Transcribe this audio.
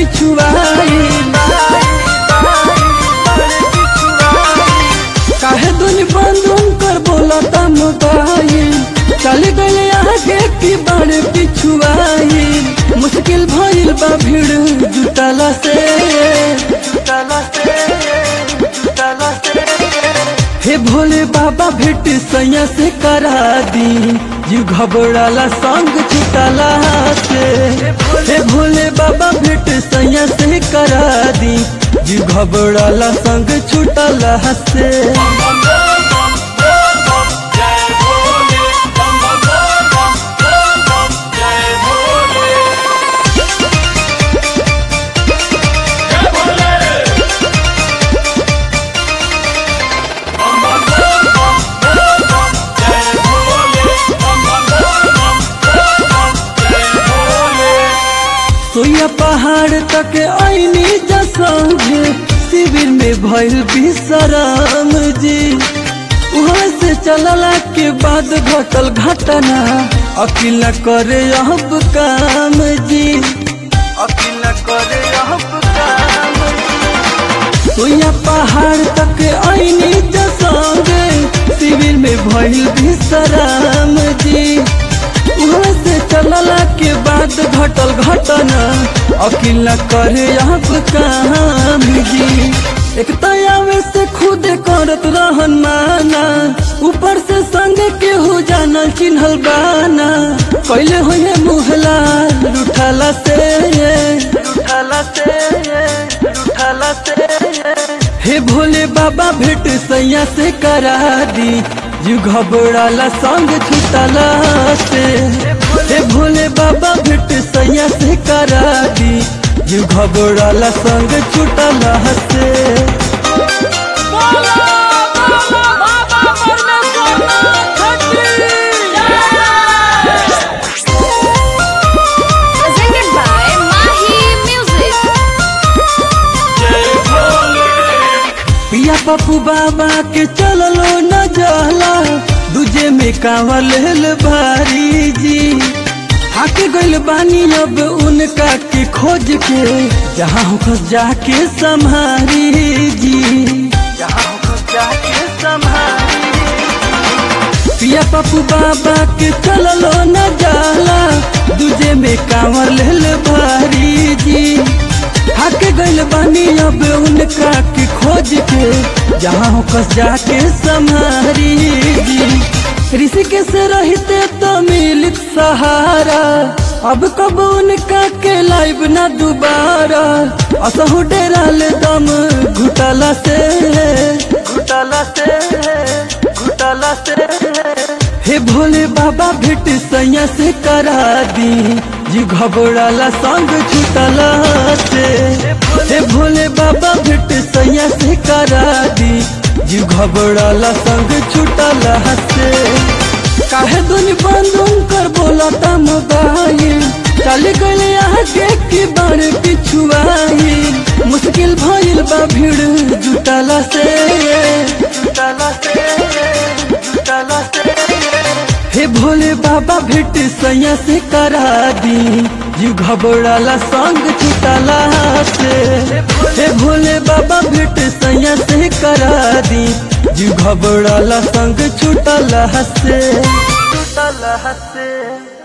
पिछुआई काहे दुनि बंदून कर बोलता मोबाइल चल गए आगे की बड़े पिछुआई मुश्किल भइल बा भीड़ जुटला से जुटला से जुटला से हे भोले बाबा भेट सैया से करा दी जीव घबराला संग छुटला से हे भोले बाबा भेट सैया से करा दी जीव घबराला संग छुटला से सोया पहाड़ तक आईनी जसंगे शिविर में भइल विश्राम जी वहाँ से चलला के बाद घटल घटना अकेला करे अब काम जी अकेला करे अब काम सोया पहाड़ तक आईनी जसंगे शिविर में भइल विश्राम जी वहाँ से चलला के बाद घटल घटना अकेला करे आप काम जी एक तयावे से खुद करत रहन माना ऊपर से संग के हो जाना चिन्हल बाना पहले हुए मुहला लुठाला से लुठाला से लुठाला से हे भोले बाबा भेट सैया से करा दी जीव घबराला संग छुटला से हे भोले बाबा भेट सैया से करा दी जीव घबराला संग छुटला से बोलो बोलो बाबा परमेश्वरनाथ की जय presented by Mahi Music. पिया पप्पू बाबा के चललो न जाला दूजे में कांवर लेल भारी जी हाके गइल बानी अब उनका के खोज के जहाँ होकर जाके संभारी जी जहाँ होकर जाके संभारी पिया पप्पू बाबा के चललो न जाला दूजे में कांवर लेल भारी जी हाके गइल बानी अब उनका के खोज के जहाँ होकर जाके संभारी जी ऋषिके से रहते तो मिलित सहारा अब कब उनका के लाइव ना दोबारा असहु डेरा ले दम घुटला से घुटला से घुटला से हे भोले बाबा भेट सैया से करा दी जी घबराला संग छुटला से हे भोले बाबा भेट सैया से करा दी जी घबराला संग छुटला से काहे दुनि बंदून कर बोलता मोबाइल चल गए आगे की बार पिछुआई मुश्किल भइल बा भीड़ जुटला से जुटला से जुटला से हे भोले बाबा भेट सैया से करा दी जीव घबराला संग छुटला से हे भोले बाबा भेट सैया से करा दी जीव घबराला संग छुटला से छुटला से